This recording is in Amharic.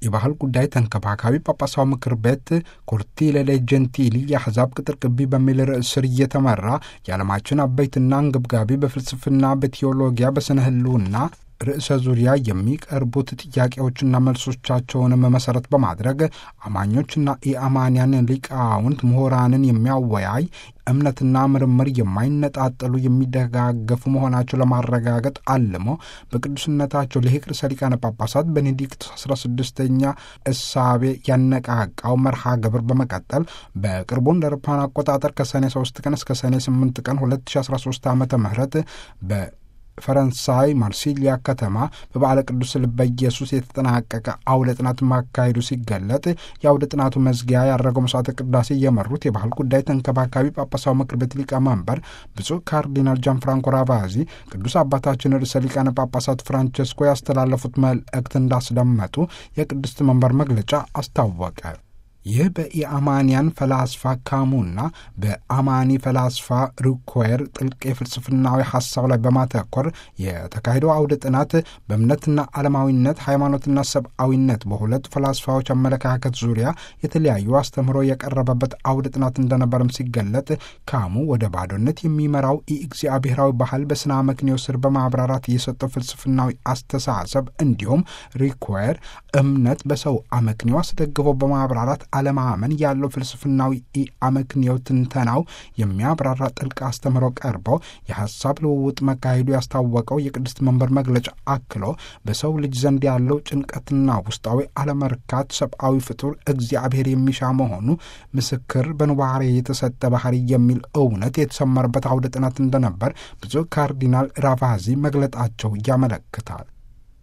የባህል ጉዳይ ተንከባካቢ ጳጳሳዊ ምክር ቤት ኮርቲሌ ዴ ጀንቲሊ የአሕዛብ ቅጥር ግቢ በሚል ርዕስ ስር እየተመራ የዓለማችን አበይትና አንገብጋቢ በፍልስፍና፣ በቴዎሎጊያ፣ በስነ ህልውና ርዕሰ ዙሪያ የሚቀርቡት ጥያቄዎችና መልሶቻቸውንም መሰረት በማድረግ አማኞችና የአማንያን ሊቃውንት ምሁራንን የሚያወያይ እምነትና ምርምር የማይነጣጠሉ የሚደጋገፉ መሆናቸው ለማረጋገጥ አልሞ በቅዱስነታቸው ልሂቅ ርዕሰ ሊቃነ ጳጳሳት ቤኔዲክት 16ኛ እሳቤ ያነቃቃው መርሃ ግብር በመቀጠል በቅርቡ እንደ አውሮፓውያን አቆጣጠር ከሰኔ 3 ቀን እስከ ሰኔ 8 ቀን 2013 ዓ ም በ ፈረንሳይ ማርሲሊያ ከተማ በበዓለ ቅዱስ ልበ ኢየሱስ የተጠናቀቀ አውደ ጥናት ማካሄዱ ሲገለጥ የአውደ ጥናቱ መዝጊያ ያደረገው መስዋዕተ ቅዳሴ የመሩት የባህል ጉዳይ ተንከባካቢ ጳጳሳዊ ምክር ቤት ሊቀመንበር ብፁዕ ካርዲናል ጃን ፍራንኮ ራቫዚ ቅዱስ አባታችን ርዕሰ ሊቃነ ጳጳሳት ፍራንቸስኮ ያስተላለፉት መልእክት እንዳስደመጡ የቅድስት መንበር መግለጫ አስታወቀ። ይህ በኢአማንያን ፈላስፋ ካሙና በአማኒ ፈላስፋ ሩኮየር ጥልቅ የፍልስፍናዊ ሐሳብ ላይ በማተኮር የተካሄደው አውደ ጥናት በእምነትና ዓለማዊነት፣ ሃይማኖትና ሰብአዊነት በሁለት ፈላስፋዎች አመለካከት ዙሪያ የተለያዩ አስተምህሮ የቀረበበት አውደ ጥናት እንደነበረም ሲገለጥ ካሙ ወደ ባዶነት የሚመራው የእግዚአብሔራዊ ባህል በስነ አመክንዮ ስር በማብራራት የሰጠው ፍልስፍናዊ አስተሳሰብ እንዲሁም ሪኮየር እምነት በሰው አመክንዮ አስደግፎ በማብራራት አለማመን ያለው ፍልስፍናዊ አመክንዮ ትንተናው የሚያብራራ ጥልቅ አስተምህሮ ቀርቦ የሐሳብ ልውውጥ መካሄዱ ያስታወቀው የቅድስት መንበር መግለጫ አክሎ በሰው ልጅ ዘንድ ያለው ጭንቀትና ውስጣዊ አለመርካት ሰብአዊ ፍጡር እግዚአብሔር የሚሻ መሆኑ ምስክር በንዋሬ የተሰጠ ባህሪ የሚል እውነት የተሰመረበት አውደ ጥናት እንደነበር ብዙ ካርዲናል ራቫዚ መግለጣቸው ያመለክታል።